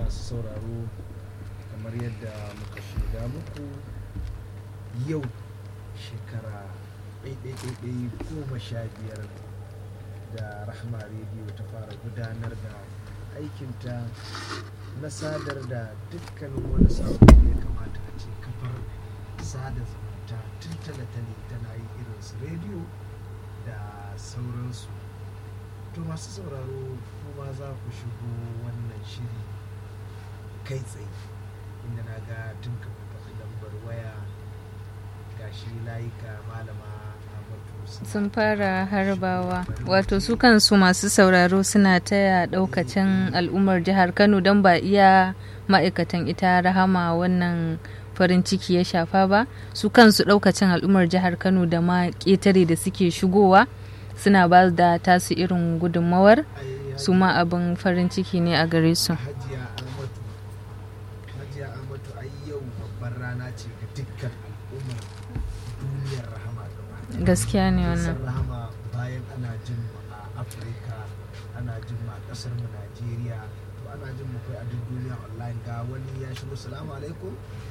masu sauraro kamar yadda muka shaida muku yau shekara ɗaiɗaiɗaiɗai goma sha biyar da rahama rediyo ta fara gudanar da aikinta na sadar da dukkanin wani sabo da ya kamata a ce kafar sada zumunta tun talatale tana yi irin su rediyo da sauransu to masu sauraro kuma za ku shigo wannan shiri kai tsaye inda na ga tun kafin faɗi lambar waya gashi layuka malama Ahmadu sun fara harbawa wato su kansu masu sauraro suna taya daukacin al'ummar jihar kano don ba iya ma'aikatan ita rahama wannan farin ciki ya shafa ba su kansu daukacin al'ummar jihar kano da ma ƙetare da suke shigowa suna ba da tasu irin gudunmawar su ma abin farin ciki ne a gare su hajiya Ahmadu hajiya Ahmadu ai yau babbar rana ce ga dukkan al'ummar duniyar rahama gaba ɗaya. gaskiya ne wannan Kasar rahama bayan ana jin mu a afirka ana jin mu a kasar mu najeriya to ana jin mu kai a duk duniya online ga wani ya shigo salamu alaikum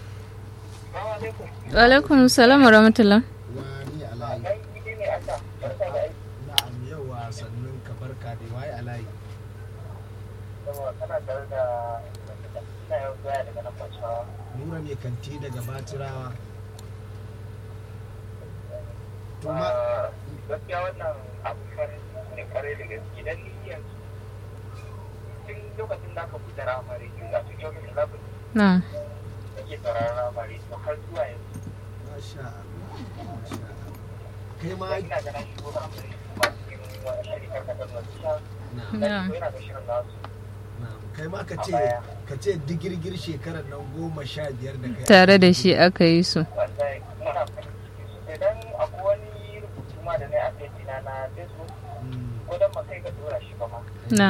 wa alaikum salam wa rahmatullah wani alayi na'am yawa sannun ka barka da waye alayi nura mai kanti daga batirawa to ma gaskiya wannan abu farin ne kwarai da gaske dan ni yanzu tun lokacin da aka buɗe ramari tun da tun yau da labin na da ke sauraron ramari to har zuwa yanzu masha Allah masha Allah kai ma ina ganin shigo ramari kuma cikin wani shirikar da kan wasu sha na'am na yana da shirin nasu na'am kai ma ka ce ka ce digirgir shekarar nan goma sha biyar da kai tare da shi aka yi su wallahi muna farin ciki sosai dan akwai wani rubutu ma da na yi a page na na facebook Mm, ko dan ba kai ka dora shi ba ma na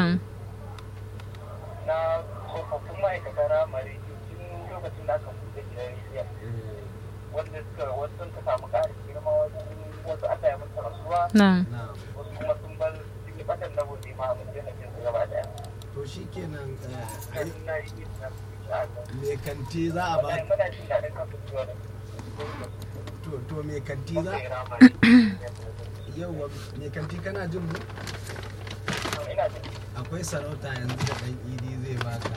na tsofaffin ma'aikatan ramari tun lokacin da aka buɗe gidan rediyon eh, wanda suka wasu sun ka samu ƙarin girma wasu wasu aka yi musu rasuwa na na'am wasu kuma sun bar sun yi ɓatan na gobe ma mun daina jin su gaba ɗaya to shikenan eh, ai, kan na yi yin na me kanti za a ba wallahi muna jin daɗin kan fitowa da to to me kanti za su ramari yauwa me kanti kana jin mu ina jin akwai sarauta yanzu da dan idi zai baka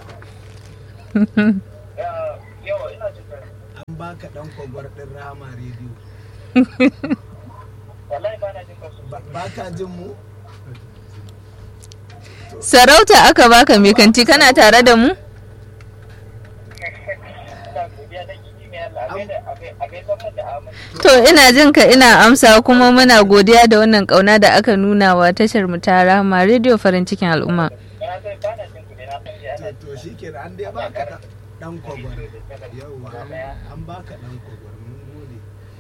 yawa ina jin daɗin an baka dan kwagwar din rama rediyo wallahi ba na jin kan su Ba- baka jin mu sarauta aka baka mai kanti kana tare da mu ina godiya da gidi mai Allah a gaida a gaida mun da Ahmad to ina jin ka ina amsa kuma muna godiya da wannan kauna da aka nuna wa tashar mu ta rahama rediyo farin cikin al'umma na sai ba na jin ku ne na san dai ana to to shikenan an dai baka da- dan kwagwar yauwa an- an baka dan kwagwar mun gode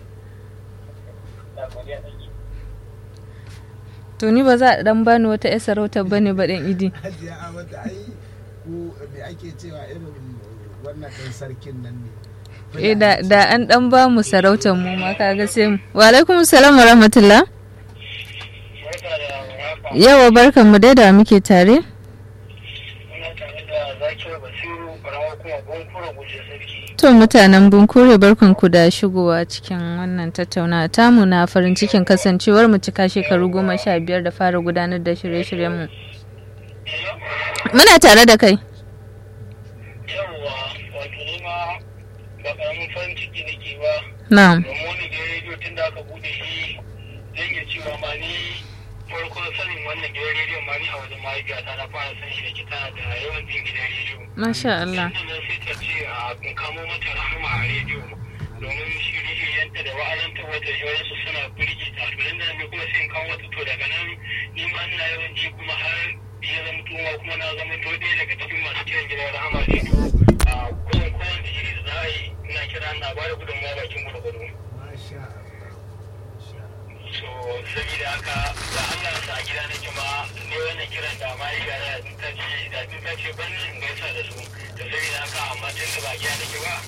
ina godiya da gidi to ni ba za a dan bani wata yar sarautar bane ba dan idi hajiya amata ai ku me ake cewa irin wannan ɗan sarkin nan ne eh da da an dan ba mu sarautar mu ma kaga sai mu wa alaikum salam wa rahmatullah barka da haka yawa barkan mu dai da muke tare ina tare da zakir basiru karamar kuma bunkura guje sarki to mutanen bunkure barkan ku da shigowa cikin wannan tattaunawa tamu na farin cikin kasancewar mu cika shekaru goma sha biyar da fara gudanar da shirye-shiryen mu muna tare da kai yawwa wato ni ma ba karamin farin ciki nake ba na'am domin wani gidan rediyo tun da aka bude shi zan iya cewa ma ni farko sanin wannan gidan rediyon ma ni a wajen mahaifiyata na fara san shi da ke tana da yawan jin gidan rediyo masha Allah sannan sai ta ce a kun kamo mata rahama a rediyo domin shirye-shiryenta da wa'azanta wata yawansu suna birge ta to nan da nan kuma sai in kawo wata to daga nan ni ma ina yawan ji kuma har ya zama tuma kuma na zama to ɗaya daga cikin masu kiran gidan rahama rediyo a kusan kowane shiri da za a yi ina kira na ba da gudunmawa bakin gwargwado. masha Allah masha Allah so saboda haka da Allah sa a gida nake ma ne wannan kiran da ma ya gara da ta ce da ta ce ban in gaisa da su da saboda haka amma tun da ba gida nake ba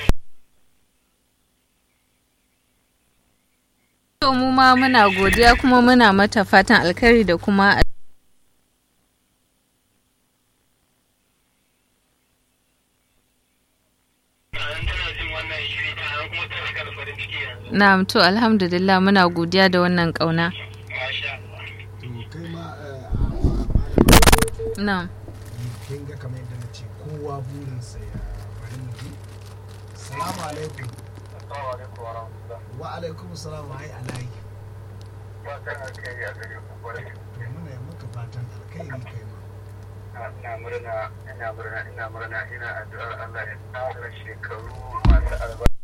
To mu ma muna godiya kuma muna mata fatan alkhairi da kuma kuma talaka da farin ciki yanzu na'am to alhamdulillah muna godiya da wannan kauna masha Allah to kai ma eh, a- a- na'am kin ga kamar yadda na ce kowa burinsa ya bari mu ji salamu alaikum assalamu alaikum wa rahmatullah wa alaikum salam ai alayi ba kan alkhairi a gare ku kwarai to muna yi maka fatan alkhairi kai ma ina murna ina murna ina murna ina addu'ar Allah ya tsara shekaru masu albarka